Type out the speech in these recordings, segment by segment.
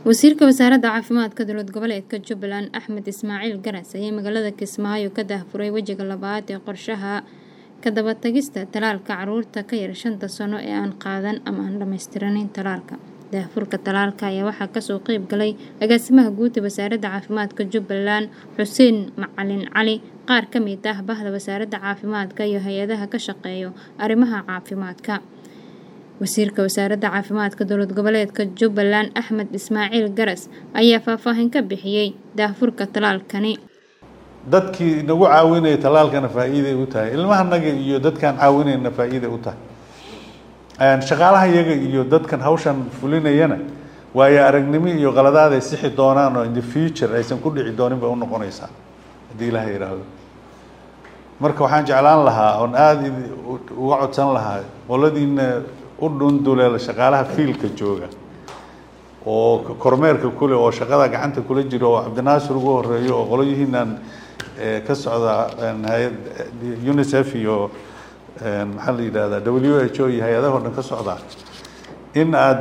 wasiirka wasaaradda caafimaadka dowlad goboleedka jubbaland axmed ismaaciil garas ayaa magaalada kismaayo ka daahfuray wejiga labaad ee qorshaha ka dabatagista talaalka caruurta ka yar shanta sano ee aan qaadan ama aan dhammaystiranin talaalka daahfurka talaalka ayaa waxaa kasoo qeyb galay agaasimaha guud ee wasaaradda caafimaadka jubbaland xuseen macalin cali qaar ka mid ah bahda wasaaradda caafimaadka iyo hay-adaha ka shaqeeyo arrimaha caafimaadka wasiirka wasaaradda caafimaadka dowlad goboleedka jubbaland axmed ismaaciil garas ayaa faahfaahin ka bixiyey daahfurka talaalkani dadkii nagu caawinaya talaalkana faa-iiday u tahay ilmahanaga iyo dadkaan caawinayna faa-iiday u tahay shaqaalaha iyaga iyo dadkan hawshan fulinayana waayo aragnimo iyo qaladaad ay sixi doonaan oo in the future aysan ku dhici doonin bay unoqonaysaa haddii ilaha yidhaahdo marka waxaan jeclaan lahaa oon aada uga codsan lahaa qoladiina u dhunduleela shaqaalaha fiilka jooga oo kormeerka kule oo shaqada gacanta kula jiro oo cabdinaasir ugu horeeyo oo qoloyihiinan ka socda hay-ad unicef iyo maxaa la yidhahdaa w h o iyo hay-adaho dhan ka socda in aada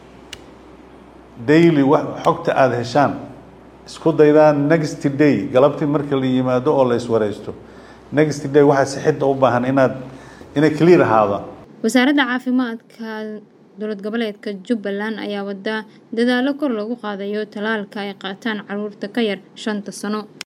daily wa xogta aada heshaan isku daydaan next day galabtii marka la yimaado oo la iswareysto next day waxaa sixidda u baahan inaad inay clear ahaada wasaaradda caafimaadka dowlad goboleedka jubbaland ayaa wada dadaalo kor lagu qaadayo talaalka ay qaataan caruurta ka yar shanta sano